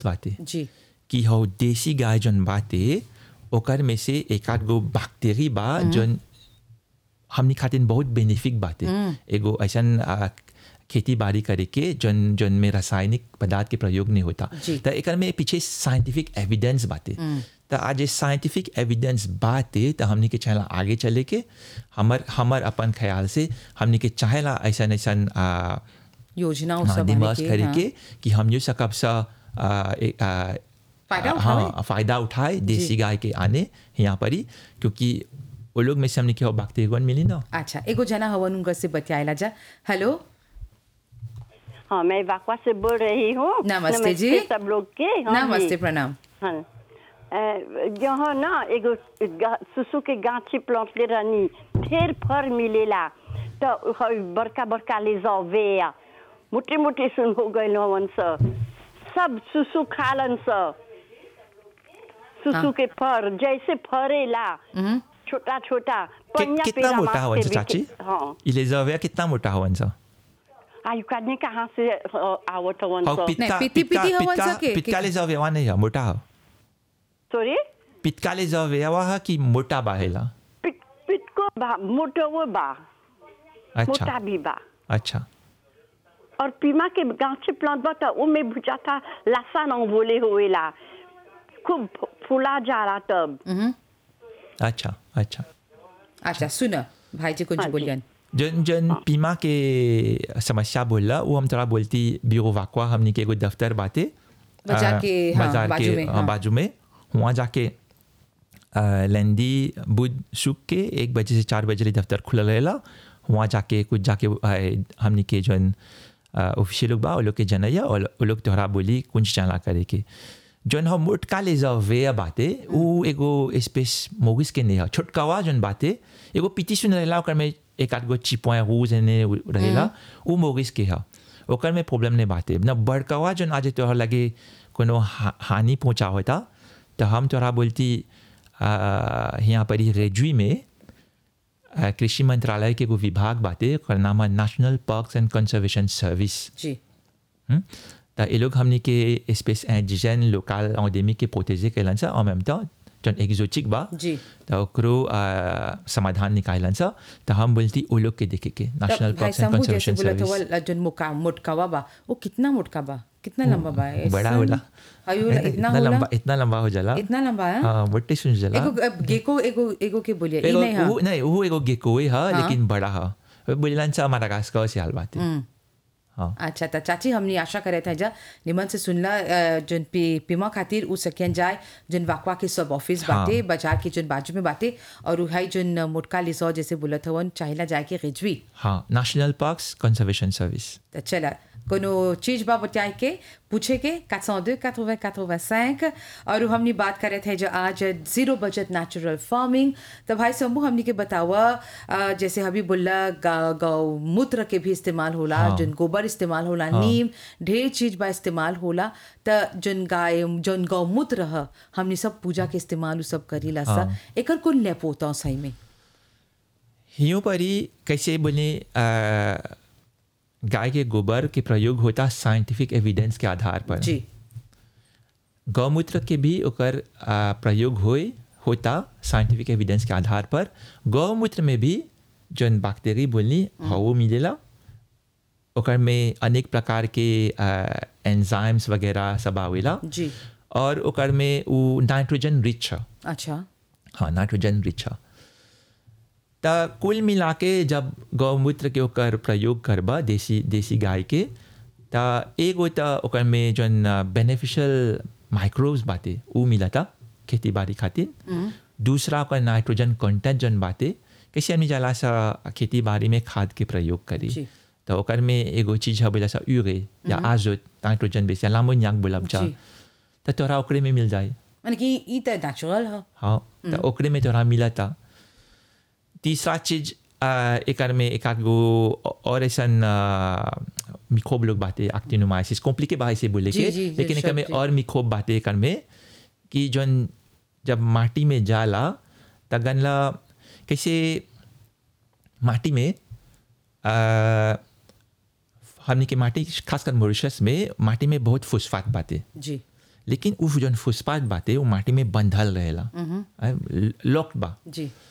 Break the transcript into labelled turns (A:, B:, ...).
A: बाटे
B: जी
A: कि हो देसी गाय जौन बाटे ओकर में से एक आध गो बैक्टीरिया बा जौन हमनी खातिर बहुत बेनिफिक बाटे एगो ऐसन आ, खेती बाड़ी करे के जौन जौन में रासायनिक पदार्थ के प्रयोग नहीं होता
B: जी।
A: तो एकर में पीछे साइंटिफिक एविडेंस बाटे तो आज ये साइंटिफिक एविडेंस बाटे तो हमनी के चाहेला आगे चले के हमर हमर अपन ख्याल से हमनी के चाहेला ऐसन ऐसन आ,
B: योजनाओं
A: हाँ,
B: सब
A: दिमाग
B: आने के,
A: करे
B: हाँ।
A: के कि हम ये सकब सा आ, ए- आ,
B: फायदा
A: आ,
B: उठावे।
A: हाँ फायदा उठाए देसी गाय के आने यहाँ पर ही क्योंकि वो लोग में से हमने क्या बैक्टीरिया मिली ना
B: अच्छा एगो जना हवन उनका से बतियाला जा हेलो
C: हाँ मैं वाकवा से बोल रही हूँ
B: नमस्ते जी।
C: सब लोग के हाँ
B: नमस्ते
C: जी।
B: प्रणाम
C: हाँ अ, यहाँ ना एगो गा- सुसु के गाछी प्लांटले रहनी ढेर फर मिलेला तो हई बड़का बड़का ले जाओ वे मोटे मोटे सुन हो गए हवन स सब सुसु खालन स सुसु
B: हाँ।
C: के फर जैसे फरेला छोटा छोटा
A: कि,
C: पनिया
A: कितना
C: पेड़ा
A: मोटा
C: मास्ते
A: हवन सा
C: बिके-
A: चाची
C: हाँ
A: इलेजाविया कितना मोटा हवन सा
C: आयु काटने कहाँ से अ, आवत हवन
A: और
C: स
A: पित्का
B: पित्ती-
A: पित्का
B: पित्ती हवन
A: पित्का
B: सा के-
A: पित्का
B: के-
A: लेजाविया नहीं है मोटा है
C: सॉरी
A: पित्का लेजाविया है कि मोटा बाहेला
C: पिट पिट को बा मोटो वो बा
A: अच्छा
C: मोटा भी बा
A: अच्छा
C: और पीमा के गांचे प्लांट बा तो उमे बुझाता लासा न बोले होएला खूब फूला जा रहा तब
A: अच्छा अच्छा
B: अच्छा सुन भाई जी कुछ
C: हाँ जी।
B: बोलियन
A: जन जन पीमा के समस्या बोला वो हम थोड़ा बोलती ब्यूरो वाकवा हमने के एगो दफ्तर बाते
B: बाजार
A: अ,
B: के, हाँ,
A: बाजार
B: बाजू
A: के
B: में,
A: हाँ,
B: हाँ।
A: बाजू में वहाँ जाके अ, लेंदी बुध शुक के एक बजे से चार बजे ले दफ्तर खुला रहेला वहाँ जाके कुछ जाके अ, हमने के जन ऑफिशियल लोग बा वो लोग के जनैया और वो लोग तोहरा बोली कुछ चला करे के जौन हम मोटका ले जाओ वे बाते उ एगो स्पेस मोगिस के नहीं है छोटकावा जौन बाते एगो पीती सुन रहेला ओकर में एक आध गो चिपवा रूज एने रहेला उ मोगिस के है ओकर में प्रॉब्लम नहीं बाते न बड़कावा जौन आज तोहर लगे कोनो हा- हानि पहुंचा होता तो हम तोहरा बोलती आ, यहाँ पर ही रेजुई में आ, कृषि मंत्रालय के एगो विभाग बाते ओकर नाम है national parks and conservation service
B: जी
A: हम्म? त ये लोग हमने के स्पेस इंडिजन लोकल एंडेमिक के प्रोटेजे कैलन सा en même temps जन एक्जोटिक बा
B: जी
A: त ओकरो आ, समाधान निकालन सा त हम बोलती ओ लोग के देखे के नेशनल
B: तब भाई
A: पार्क्स एंड
B: शंभू जैसे
A: कंजर्वेशन
B: बोला था
A: सर्विस
B: वो जन मुका मोटकावा बा वो कितना मोटका बा कितना लंबा बा
A: बड़ा
B: ऐसन?
A: होला
B: अयो इतना
A: इतना
B: होला
A: लंबा इतना लंबा हो जाला
B: इतना लंबा है
A: हाँ बट्टे सुन जाला
B: एगो अब गेको एगो एगो के बोलिए ई
A: एगो
B: नहीं हाँ
A: वो नहीं वो एगो गेकोए है लेकिन बड़ा है बोलन सा माडागास्कर से हाल बात है हाँ
B: अच्छा त चाची हमनी आशा करे था जा निमन से सुनला अ, जन पी पीमा खातिर उ सकियन जाए जन वाकवा के सब ऑफिस
A: हाँ।
B: बाटे बाजार के जन बाजू में बाटे और उहाई जन मोटका लिसो जैसे बोलत हवन चाहिला जाए के रिजवी
A: हाँ नेशनल पार्क्स कंजर्वेशन सर्विस
B: त चला कोनो चीज बा बताए के पूछे के 402 80 85 और हमनी बात करे थे जो आज जीरो बजट नेचुरल फार्मिंग तो भाई शंभू हमनी के बतावा अ, जैसे अभी बोला गा- गौमूत्र के भी इस्तेमाल होला
A: हाँ।
B: जन गोबर इस्तेमाल होला नीम ढेर चीज बा इस्तेमाल होला त जन गाय जन गौमूत्र ह हमनी सब पूजा के इस्तेमाल उ सब करीला सा एकर कुल लेपोता सही में
A: यूँ पर ही कैसे बोले आ, गाय के गोबर के प्रयोग होता साइंटिफिक एविडेंस के आधार पर
B: जी
A: गौमूत्र के भी ओकर आ, प्रयोग होए होता साइंटिफिक एविडेंस के आधार पर गौमूत्र में भी जौन बैक्टीरिया बोलनी वो मिलेला ओकर में अनेक प्रकार के एंजाइम्स वगैरह सब आवेला
B: जी
A: और ओकर में वो नाइट्रोजन रिच है
B: अच्छा
A: हाँ नाइट्रोजन रिच है त कुल मिला के जब गौमूत्र के ओकर प्रयोग करबा देसी देसी गाय के त एगो त ओकर में जौन बेनिफिशियल माइक्रोब्स बाटे उ मिलता खेती बाड़ी खातिर दूसरा ओकर नाइट्रोजन कंटेंट जौन बाटे कैसे आदमी जाला सा खेती बाड़ी में खाद के प्रयोग करी
B: जी।
A: तो ओकर में एगो चीज है बोला सा यूरे या आजोत नाइट्रोजन बेस या लामोनियाक बोलब जा
B: जी।
A: त तोरा ओकरे में मिल जाए
B: माने कि ई त नेचुरल ह
A: हाँ तो ओकरे में तोरा मिला था तीसरा चीज आ, एकर में एक आध गो और ऐसन मिक्रोब लोग बातें एक्टिनोमाइसिस कॉम्प्लिकेट भाई से बोले
B: जी,
A: के
B: जी, जी,
A: लेकिन एकर में
B: सब, जी।
A: और मिक्रोब बातें एकर में कि जौन जब माटी में जाला तगनला कैसे माटी में आ, हमनी के माटी खासकर मॉरिशस में माटी में बहुत फुस्फात बातें
B: जी
A: लेकिन उ जौन फुसपात बाटे वो माटी में बंधल रहेला लॉक्ड बा
B: जी